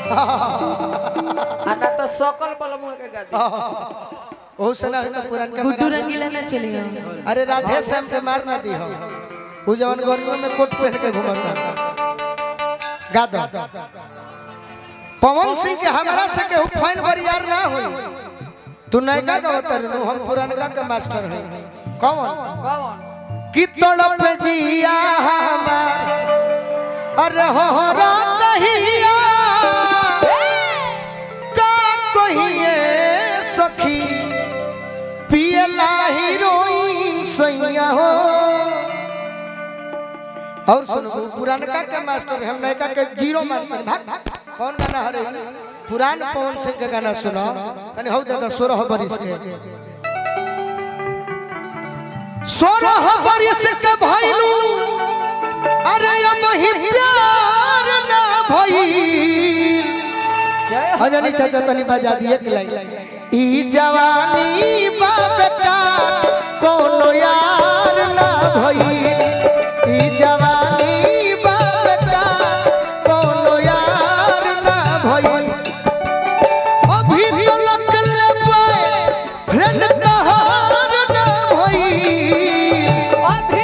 आना तो सकल बलमुआ के गादी ओ सना है तो पुरान का गुड्डू मेरा- रंगीला ना चलिए अरे राधे श्याम के मार ना दी हो वो जवन गर्मियों में कोट पहन के घूमता गा दो पवन सिंह के हमारा से केहू फाइन बरियार ना होई तू नयका का उतर नु हम पुरानका के मास्टर हैं कौन कौन कि तड़प जिया हमार अरे हो हो रहिया का कहिए सखी पियला हीरोइन सैया हो और सुनो पुरानका के मास्टर हम नयका के जीरो मानते हैं। भाग कौन गाना हरे पुरान पवन सिंह के गाना सुनो तनी हो दादा सोलह बरिस के सोलह बरिस के भइलू अरे अब ही प्यार ना भइल जय हो अंजनी चाचा तनी बजा दिए कि लाइन ई जवानी बाप का कोनो यार ना भइल ई जवानी बाप का कोनो यार ना भइल अभी तो लगल पाए फ्रेंड तहार ना भइल अभी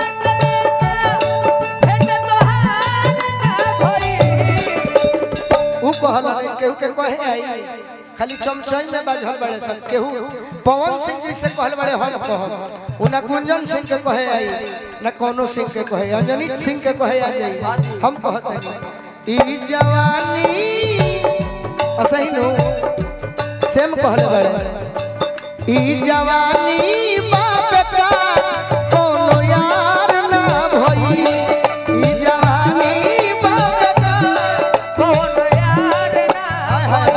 तलक भेट तोहार ना भई ऊ कहल नहीं केहू के कहे आई खाली चमचई में बाजल बड़े सब केहू पवन सिंह जी से कहल बड़े हम कहब उ ना गुंजन सिंह के कहे आई ना कोनो सिंह के कहे अंजनी सिंह के कहे आ जाई हम कहत हई ई जवानी असही नो सेम कहले बड़े ई जवानी बाप का कोनो यार ना भई ई जवानी बाप का कौन यार ना हाय हाय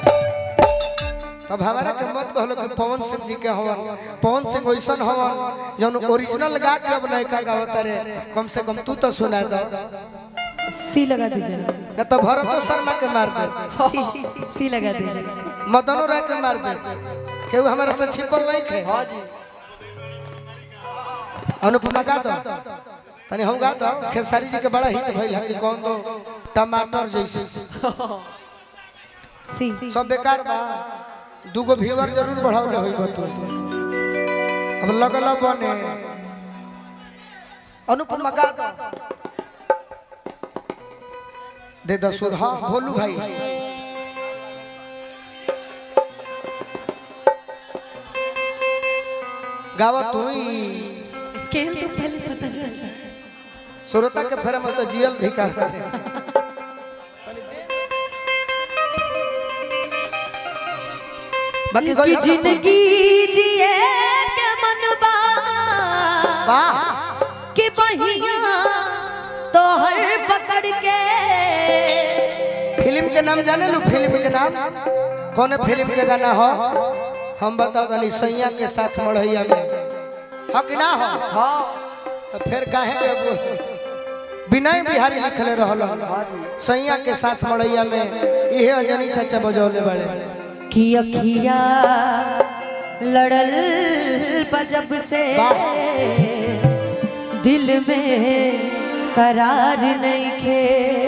तब हमारा के मत कहलो कि पवन सिंह जी के हवन पवन सिंह वैसन हवन जौन ओरिजिनल गा के अब नहीं का गावत रे कम से कम तू तो सुना दो सी लगा दीजिए न तो भरतो शर्मा के मार दे सी सी लगा दीजिए मदनो राय के मार दे केहू हमारा से छिपल नहीं खे हाँ जी अनुपमा गा दो तनी हम गा दो खेसारी जी के बड़ा हिट भइल है कि कौन दो टमाटर जैसे सी सब बेकार बा दूगो व्यूअर जरूर बढ़ावले होई बतू अब लगल बने अनुपमा गा दो दे दो सुध हाँ भोलू भाई गावा तू ही स्केल तो पहले पता चल जाए सुरता के फेरे में तो जियल भी कर दे बाकी कि कोई जिंदगी जिए के मनबा वाह कि बहिया तोहर पकड़ के फिल्म के नाम जाने लो फिल्म के नाम कौन फिल्म के गाना हो हम बताओ गली सैया के साथ मढ़ैया में हाँ कि ना हो हाँ तो फिर काहे के बोल विनय बिहारी लिखले रहल सैया के साथ मढ़ैया में इहे अंजनी चाचा बजौले बड़े कि अखिया लड़ल बजब से दिल में करार नहीं खे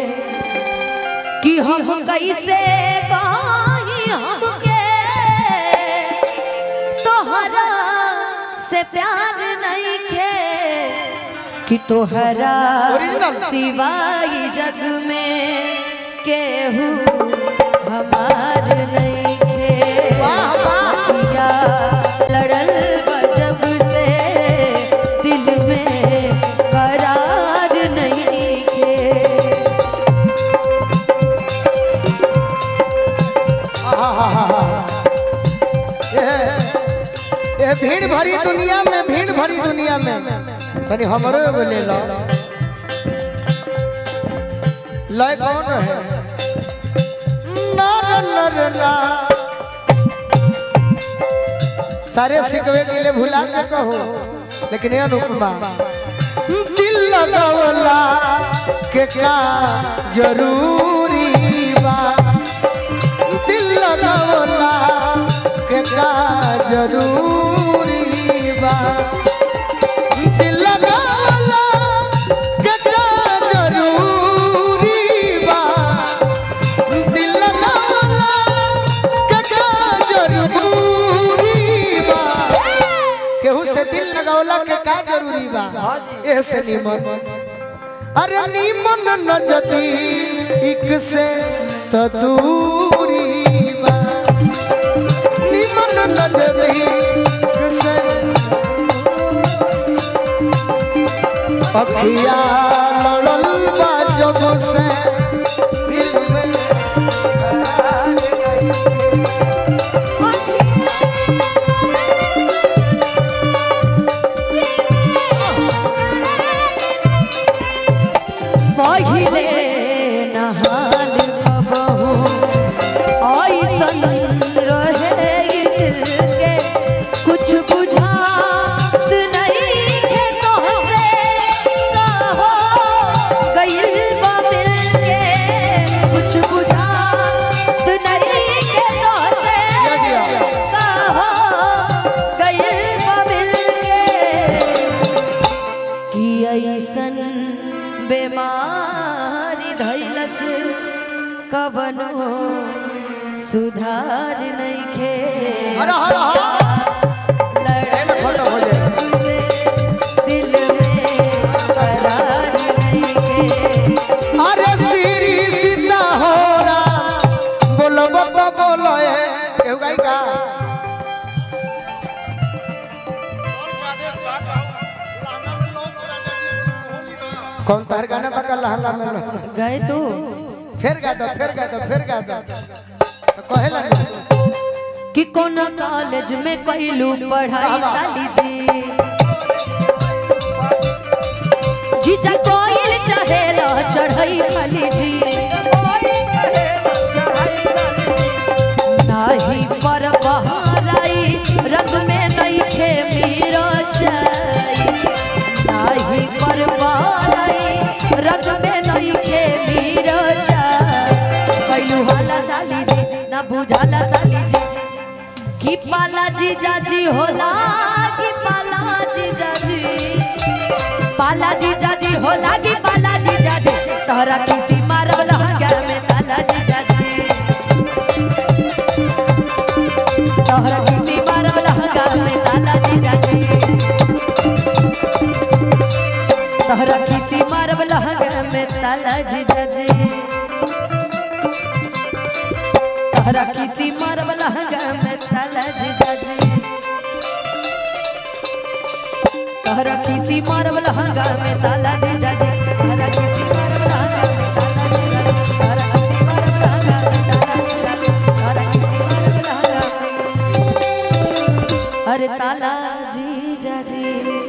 कि हम कैसे कहीं हमके तोहरा से प्यार नहीं खे कि तोहरा Original. सिवाय जग में केहू हमार नहीं खे वाह, वाह। अखिया लड़ल बजब से दिल में करार नहीं खे ये ये भीड़ भरी दुनिया में भीड़ भरी दुनिया में तनी हमरो एगो ले लो लय कौन है नर नर ना सारे सिकवे के लिए भुला के कहो लेकिन ये अनुपमा दिल लगावला के का जरूरी बा दिल लगावला के का जरूरी बा दिल लगावला के का जरूरी बा दिल जरूरी बा हाँ जी। ऐसे निमन अरे निमन नजदीक से तो दूरी बा निमन नजदीक से अखिया लड़ल बा जब से दिल में करार नहीं। पहिले नहाल कबहू ऐसन रहे ई दिल के कुछ बुझात नहीं है तोहसे कहो गइल बा मिल के कुछ बुझात नहीं है तोहसे जिया, जिया। कहो गइल बा मिल के कि ऐसन बेमारी धैलस कवनो सुधार नइखे हरा हरा हरा एमे खत्म हो जाए। दिल में करार नइखे अरे सीरी सीता होरा बोलो बाबा बोलो ए केहू गाई का कौन तार गाना बका लहला में लो गए तो फिर गा दो फिर गा दो फिर गा दो तो कहेला कि कौन कॉलेज में कैलू पढ़ाई वाह, वाह। साली जी जीजा कोइल चढ़ेला चढ़ई खाली जी नाही पर बहाराई रग में नइखे मीरा चाई नाही पर बहाराई रग में नइखे मीरा चाई कैलू हाला साली जी ना बुझाला साली जी कि पाला जी जाजी होला कि पाला जी जाजी पाला जी जाजी होला कि पाला जी जाजी तोहरा किसी मारब लहंगा में ताला जी जाजी तोहरा किसी मारब लहंगा में ताला जी जाजी तोहरा किसी मारब लहंगा में ताला जी जाजी तोहरा किसी मारब लहंगा में ताला जी जाजी तोहरा किसी मारब लहंगा में ताला जी जाजी तोहरा किसी मारब लहंगा में ताला जी जाजी तोहरा किसी मारब लहंगा में ताला जी जाजी तोहरा किसी मारब लहंगा में- अरे ताला जी जाजी